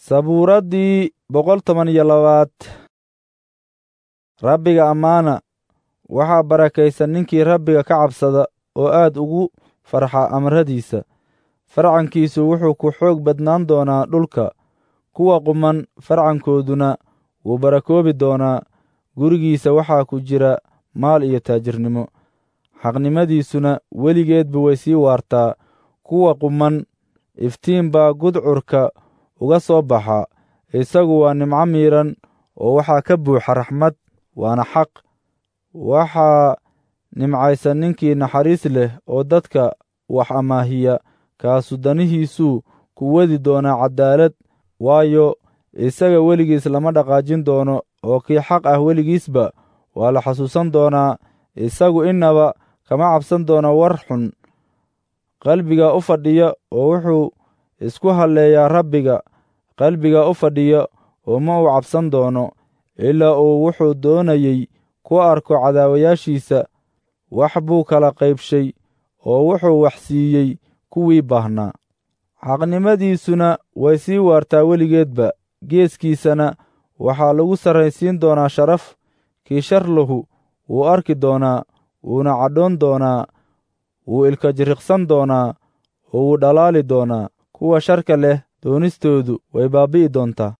sabuuraddii boqol toban iyo labaad rabbiga ammaana waxaa barakaysan ninkii rabbiga ka cabsada oo aad ugu farxa amaradiisa farcankiisu wuxuu ku xoog badnaan doonaa dhulka kuwa quman farcankooduna wuu barakoobi doonaa gurigiisa waxaa ku jira maal iyo taajirnimo xaqnimadiisuna weligeedba way sii waartaa kuwa quman iftiin baa gudcurka uga soo baxa isagu waa nimco miidhan oo waxaa ka buuxa raxmad waana xaq waxaa nimcaysan ninkii naxariis leh oo dadka wax amaahiya kaasu danihiisuu ku wadi doonaa caddaalad waayo isaga weligiis lama dhaqaajin doono oo kii xaq ah weligiisba waa la xasuusan doonaa isagu innaba kama cabsan doono war xun qalbiga u fadhiya oo wuxuu isku halleeyaa rabbiga qalbiga u fadhiya oo ma uu cabsan doono ilaa uu wuxuu doonayey ku arko cadaawayaashiisa wax buu kala qaybshay oo wuxuu wax siiyey kuwii baahnaa xaqnimadiisuna way sii waartaa weligeedba geeskiisana waxaa lagu sarraysiin doonaa sharaf kii shar lahu wuu arki doonaa wuuna cadhoon doonaa wuu ilka jiriqsan doonaa oo wuu dhalaali doonaa kuwa sharka leh doonistoodu way baabbi'i doontaa